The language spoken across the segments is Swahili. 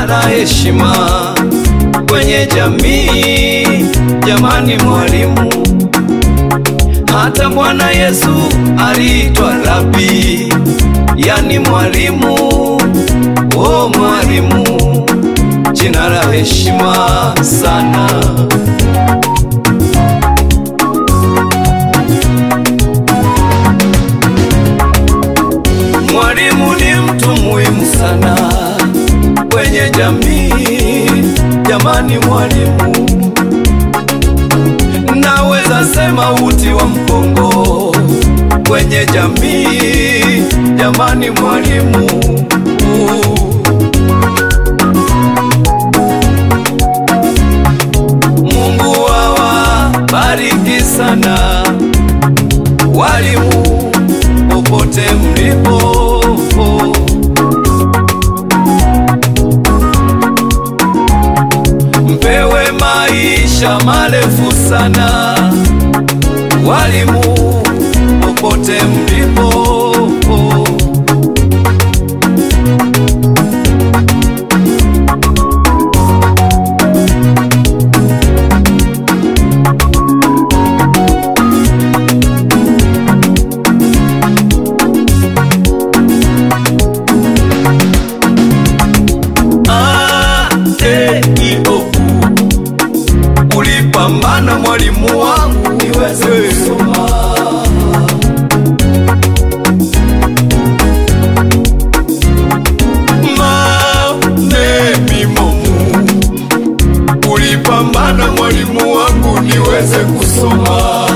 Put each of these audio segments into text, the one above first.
jina la heshima kwenye jamii. Jamani mwalimu, hata Bwana Yesu aliitwa Rabi, yani mwalimu. O mwalimu, jina la heshima sana. Mwalimu ni mtu muhimu sana kwenye jamii. Jamani mwalimu, naweza sema uti wa mgongo kwenye jamii. Jamani mwalimu, Mungu awabariki sana walimu popote mlipo. Mpewe maisha marefu sana walimu popote mlipo. A, E, I, O, U. Ulipambana mwalimu wangu niweze kusoma. Ma, ne, mi, mo, mu. Ulipambana mwalimu wangu niweze kusoma.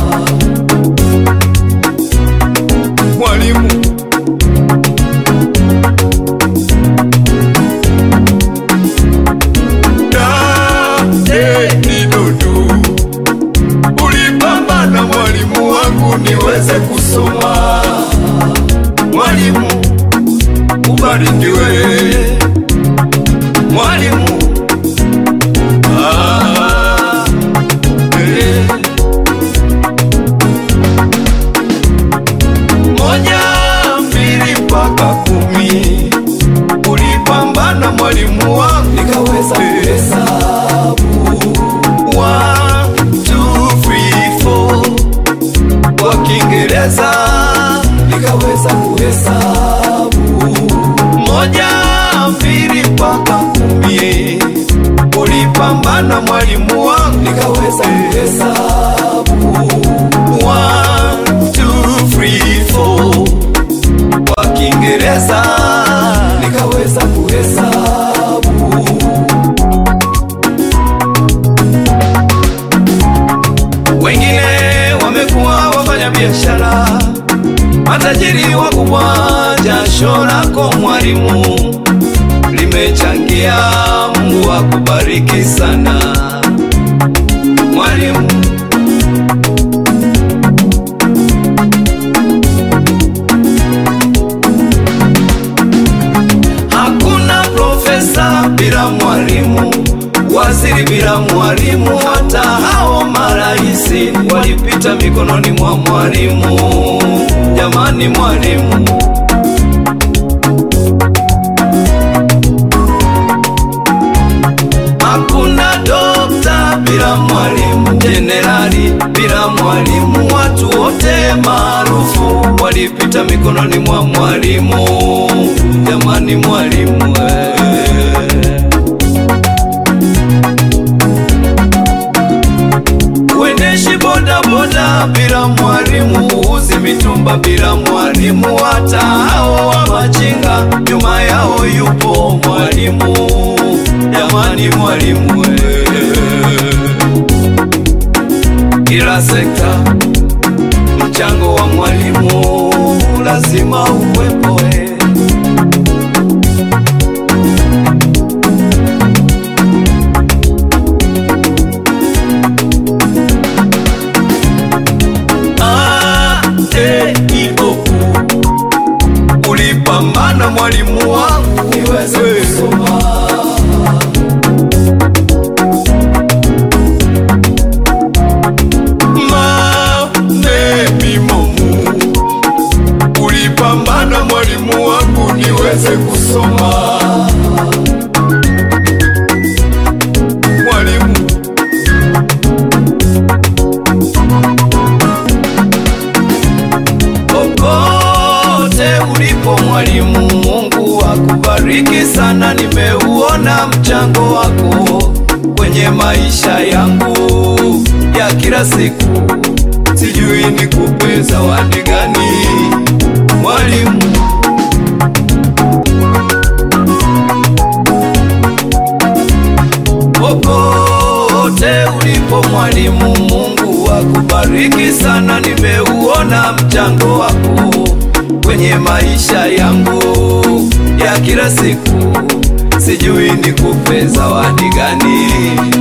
Mwalimu da e ni dudu ulipambana mwalimu wangu niweze kusoma mwalimu ubarikiwe mwalimu ah, eh. moja mbili mpaka kumi ulipambana mwalimu wangu nikaweza kuhesabu One, two, three, four. kwa Kiingereza nikaweza kuhesabu moja mbili mpaka kumi ulipambana mwalimu wangu nikaweza kuhesabu One, two, three, four kwa Kiingereza nikaweza kuhesabu. Wengine wamekuwa wafanya biashara, matajiri wakubwa. Jasho lako mwalimu limechangia. Mungu akubariki sana mwalimu. Hakuna profesa bila mwalimu, waziri bila mwalimu, hata hao maraisi walipita mikononi mwa mwalimu. Jamani mwalimu, hakuna dokta bila mwalimu, jenerali bila mwalimu, watu wote maarufu walipita mikononi mwa mwalimu. Jamani mwalimu eh. Uendeshi boda boda bila mwalimu, uuzi mitumba bila mwalimu, hata hao wa machinga nyuma yao yupo mwalimu. Jamani mwalimu eh. Kila sekta mchango wa mwalimu lazima uwepo eh. A, E, I, O, U. Ulipambana mwalimu wangu niweze kusoma. Ma, ne, mi, mo, mu. Ulipambana mwalimu wangu niweze kusoma. Popote ulipo mwalimu, Mungu akubariki sana. Nimeuona mchango wako kwenye maisha yangu ya kila siku, sijui nikupe zawadi gani mwalimu. Popote ulipo mwalimu, Mungu akubariki sana. Nimeuona mchango wako kwenye maisha yangu ya kila siku, sijui nikupe zawadi gani.